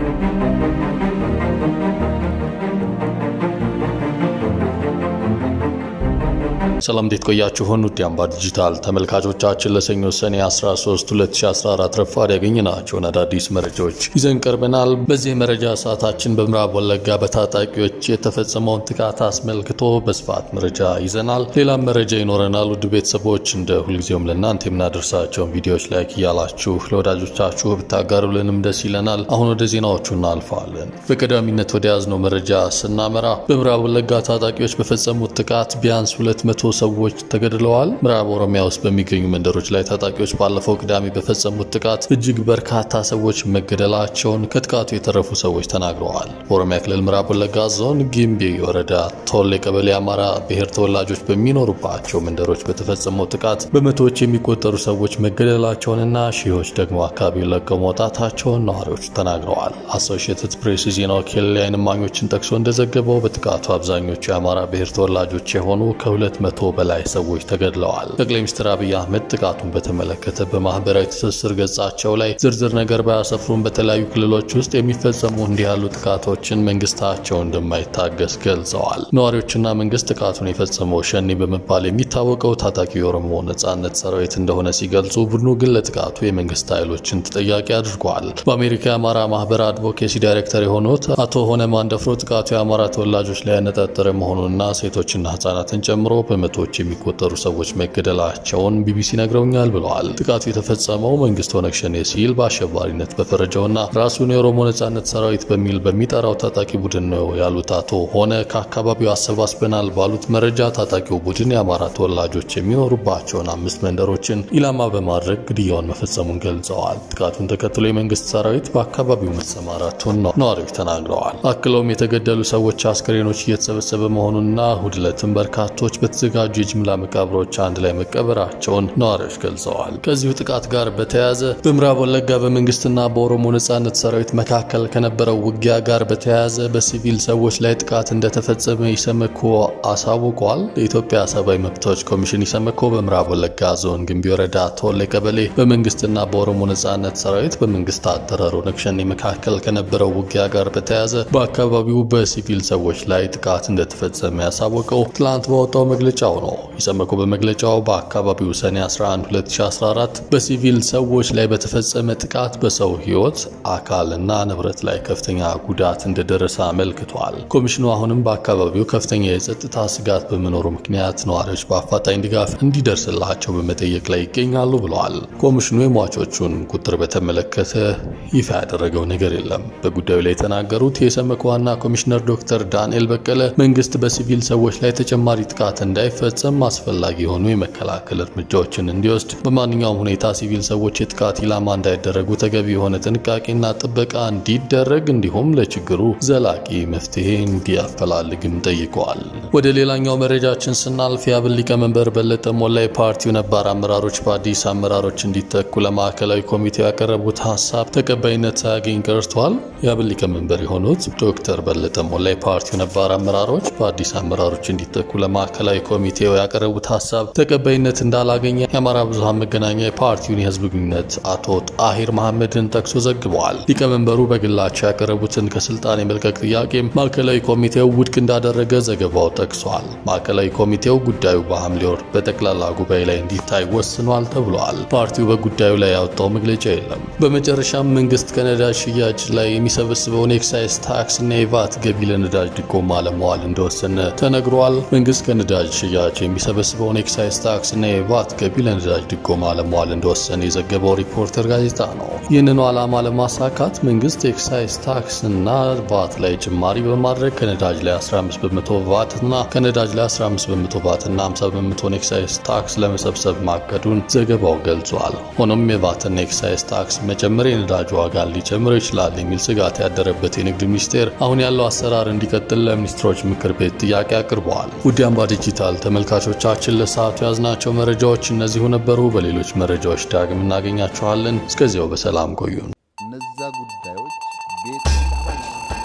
ሰላም እንዴት ቆያችሁን? ውድ አምባ ዲጂታል ተመልካቾቻችን ለሰኞ ሰኔ 13 2014 ረፋድ ያገኘናቸውን አዳዲስ መረጃዎች ይዘን ቀርበናል። በዚህ መረጃ ሰዓታችን በምዕራብ ወለጋ በታጣቂዎች የተፈጸመውን ጥቃት አስመልክቶ በስፋት መረጃ ይዘናል። ሌላም መረጃ ይኖረናል። ውድ ቤተሰቦች እንደ ሁልጊዜውም ለእናንተ የምናደርሳቸውን ቪዲዮዎች ላይክ እያላችሁ ለወዳጆቻችሁ ብታጋሩልንም ደስ ይለናል። አሁን ወደ ዜናዎቹ እናልፋለን። በቀዳሚነት ወደ ያዝነው መረጃ ስናመራ በምዕራብ ወለጋ ታጣቂዎች በፈጸሙት ጥቃት ቢያንስ ሁለት መቶ ሰዎች ተገድለዋል። ምዕራብ ኦሮሚያ ውስጥ በሚገኙ መንደሮች ላይ ታጣቂዎች ባለፈው ቅዳሜ በፈጸሙት ጥቃት እጅግ በርካታ ሰዎች መገደላቸውን ከጥቃቱ የተረፉ ሰዎች ተናግረዋል። በኦሮሚያ ክልል ምዕራብ ወለጋ ዞን ጊምቢ ወረዳ ቶሌ ቀበሌ አማራ ብሔር ተወላጆች በሚኖሩባቸው መንደሮች በተፈጸመው ጥቃት በመቶዎች የሚቆጠሩ ሰዎች መገደላቸውንና ሺዎች ደግሞ አካባቢውን ለቀው መውጣታቸውን ነዋሪዎቹ ተናግረዋል። አሶሺየትድ ፕሬስ የዜና ወኪል የዓይን እማኞችን ጠቅሶ እንደዘገበው በጥቃቱ አብዛኞቹ የአማራ ብሔር ተወላጆች የሆኑ ከሁለት መቶ በላይ ሰዎች ተገድለዋል። ጠቅላይ ሚኒስትር አብይ አህመድ ጥቃቱን በተመለከተ በማህበራዊ ትስስር ገጻቸው ላይ ዝርዝር ነገር ባያሰፍሩም በተለያዩ ክልሎች ውስጥ የሚፈጸሙ እንዲህ ያሉ ጥቃቶችን መንግስታቸው እንደማይታገስ ገልጸዋል። ነዋሪዎችና መንግስት ጥቃቱን የፈጸመው ሸኔ በመባል የሚታወቀው ታጣቂ የኦሮሞ ነጻነት ሰራዊት እንደሆነ ሲገልጹ፣ ቡድኑ ግን ለጥቃቱ የመንግስት ኃይሎችን ተጠያቂ አድርጓል። በአሜሪካ የአማራ ማህበር አድቮኬሲ ዳይሬክተር የሆኑት አቶ ሆነ ማንደፍሮ ጥቃቱ የአማራ ተወላጆች ላይ ያነጣጠረ መሆኑንና ሴቶችና ህጻናትን ጨምሮ በመቶዎች የሚቆጠሩ ሰዎች መገደላቸውን ቢቢሲ ነግረውኛል ብለዋል። ጥቃቱ የተፈጸመው መንግስት ኦነግ ሸኔ ሲል በአሸባሪነት በፈረጀውና ራሱን የኦሮሞ ነጻነት ሰራዊት በሚል በሚጠራው ታጣቂ ቡድን ነው ያሉት አቶ ሆነ ከአካባቢው አሰባስበናል ባሉት መረጃ ታጣቂው ቡድን የአማራ ተወላጆች የሚኖሩባቸውን አምስት መንደሮችን ኢላማ በማድረግ ግድያውን መፈጸሙን ገልጸዋል። ጥቃቱን ተከትሎ የመንግስት ሰራዊት በአካባቢው መሰማራቱን ነዋሪዎች ተናግረዋል። አክለውም የተገደሉ ሰዎች አስክሬኖች እየተሰበሰበ መሆኑንና እሁድ ዕለትም በርካቶች በተዘጋጁ የጅምላ መቃብሮች አንድ ላይ መቀበራቸውን ነዋሪዎች ገልጸዋል። ከዚሁ ጥቃት ጋር በተያያዘ በምዕራብ ወለጋ በመንግስትና በኦሮሞ ነጻነት ሰራዊት መካከል ከነበረው ውጊያ ጋር በተያያዘ በሲቪል ሰዎች ላይ ጥቃት እንደተፈጸመ ኢሰመኮ አሳውቋል። የኢትዮጵያ ሰብአዊ መብቶች ኮሚሽን ኢሰመኮ በምዕራብ ወለጋ ዞን ግንቢ ወረዳ ቶሌ ቀበሌ በመንግስትና በኦሮሞ ነጻነት ሰራዊት በመንግስት አጠራር ኦነግ ሸኔ መካከል ከነበረው ውጊያ ጋር በተያያዘ በአካባቢው በሲቪል ሰዎች ላይ ጥቃት እንደተፈጸመ ያሳወቀው ትላንት ባወጣው መግለጫው ነው። ኢሰመኮ በመግለጫው በአካባቢው ሰኔ 11 2014 በሲቪል ሰዎች ላይ በተፈጸመ ጥቃት በሰው ህይወት አካልና ንብረት ላይ ከፍተኛ ጉዳት እንደደረሰ አመልክቷል። ኮሚሽኑ አሁንም በአካባቢው ከፍተኛ የጸጥታ ስጋት በመኖሩ ምክንያት ነዋሪዎች በአፋጣኝ ድጋፍ እንዲደርስላቸው በመጠየቅ ላይ ይገኛሉ ብለዋል። ኮሚሽኑ የሟቾቹን ቁጥር በተመለከተ ይፋ ያደረገው ነገር የለም። በጉዳዩ ላይ የተናገሩት የኢሰመኮ ዋና ኮሚሽነር ዶክተር ዳንኤል በቀለ መንግስት በሲቪል ሰዎች ላይ ተጨማሪ ጥቃት እንዳይፈጸም አስፈላጊ የሆኑ የመከላከል እርምጃዎችን እንዲወስድ፣ በማንኛውም ሁኔታ ሲቪል ሰዎች የጥቃት ኢላማ እንዳይደረጉ ተገቢ የሆነ ጥንቃቄና ጥበቃ እንዲደረግ እንዲሁም ለችግሩ ዘላቂ መፍትሄ እንዲያፈላልግም ጠይቀዋል። ወደ ሌላኛው መረጃችን ስናልፍ የአብን ሊቀመንበር በለጠ ሞላ የፓርቲው ነባር አመራሮች በአዲስ አመራሮች እንዲተኩ ለማዕከላዊ ኮሚቴው ያቀረቡት ሀሳብ ተቀባይነት ሳያገኝ ቀርቷል። የአብን ሊቀመንበር የሆኑት ዶክተር በለጠ ሞላ የፓርቲው ነባር አመራሮች በአዲስ አመራሮች እንዲተኩ ለማዕከላዊ ኮሚቴው ያቀረቡት ሀሳብ ተቀባይነት እንዳላገኘ የአማራ ብዙሃን መገናኛ የፓርቲውን የህዝብ ግንኙነት አቶ ጣሂር መሐመድን ጠቅሶ ዘግበዋል። ሊቀመንበሩ በግላቸው ያቀረቡትን ከስልጣን የመልቀቅ ጥያቄም ማዕከላዊ ኮሚቴው ውድቅ እንዳደረገ ዘገባው ጠቅሷል። ማዕከላዊ ኮሚቴው ጉዳዩ በሐምሌ ወር በጠቅላላ ጉባኤ ላይ እንዲታይ ወስኗል ተብሏል። ፓርቲው በጉዳዩ ላይ ያወጣው መግለጫ የለም። በመጨረሻም መንግስት ከነዳጅ ሽያጭ ላይ የሚሰበስበውን ኤክሳይዝ ታክስ እና የቫት ገቢ ለነዳጅ ድጎማ ለመዋል እንደወሰነ ተነግሯል። መንግስት ከነዳጅ ሽያጭ የሚሰበስበውን ኤክሳይዝ ታክስ እና የቫት ገቢ ለነዳጅ ድጎማ ለመዋል እንደወሰነ የዘገበው ሪፖርተር ጋዜጣ ነው። ይህንኑ ዓላማ ለማሳካት መንግስት ኤክሳይዝ ታክስ እና ቫት ላይ ጭማሪ በማድረግ ከነዳጅ ላይ 15 በመቶ ቫት እና ከነዳጅ ላይ 15 በመቶ ቫት እና 50 በመቶን ኤክሳይዝ ታክስ ለመሰብሰብ ማቀዱን ዘገባው ገልጿል። ሆኖም የቫትና ኤክሳይዝ ታክስ መጨመር የነዳጅ ዋጋን ሊጨምረው ይችላል የሚል ስጋት ያደረበት የንግድ ሚኒስቴር አሁን ያለው አሰራር እንዲቀጥል ለሚኒስትሮች ምክር ቤት ጥያቄ አቅርበዋል። ውድ አምባ ዲጂታል ተመልካቾቻችን ለሰዓቱ ያዝናቸው መረጃዎች እነዚሁ ነበሩ። በሌሎች መረጃዎች ዳግም እናገኛችኋለን። እስከዚያው በሰላም ቆዩን። እነዛ ጉዳዮች ቤት